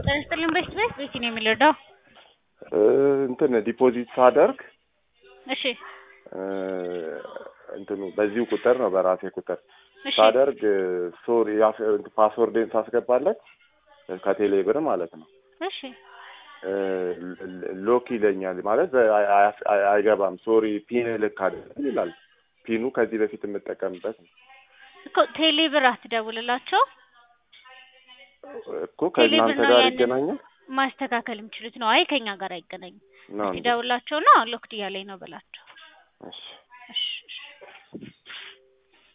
ጤና ይስጥልኝ በሽት ቤት ቤቲ ነው የሚረዳው? እንትን ዲፖዚት ሳደርግ እሺ እንትኑ በዚሁ ቁጥር ነው በራሴ ቁጥር እሺ ሳደርግ ሶሪ ፓስወርዴን ሳስገባለት ከቴሌ ብር ማለት ነው እሺ ሎክ ይለኛል ማለት አይ- አይ- አይ- አይገባም። ሶሪ ፒን ልክ አይደለም ይላል። ፒኑ ከዚህ በፊት የምጠቀምበት ነው እኮ ቴሌ ብር አትደውልላቸው እኮ ከእናንተ ነው ጋር ያንን- ይገናኛል ማስተካከል የሚችሉት ነው። አይ ከኛ ጋር አይገናኝም። ነው እስኪ እንዴ? ደውላቸው ነው ሎክድ እያለኝ ነው በላቸው። እሺ እሺ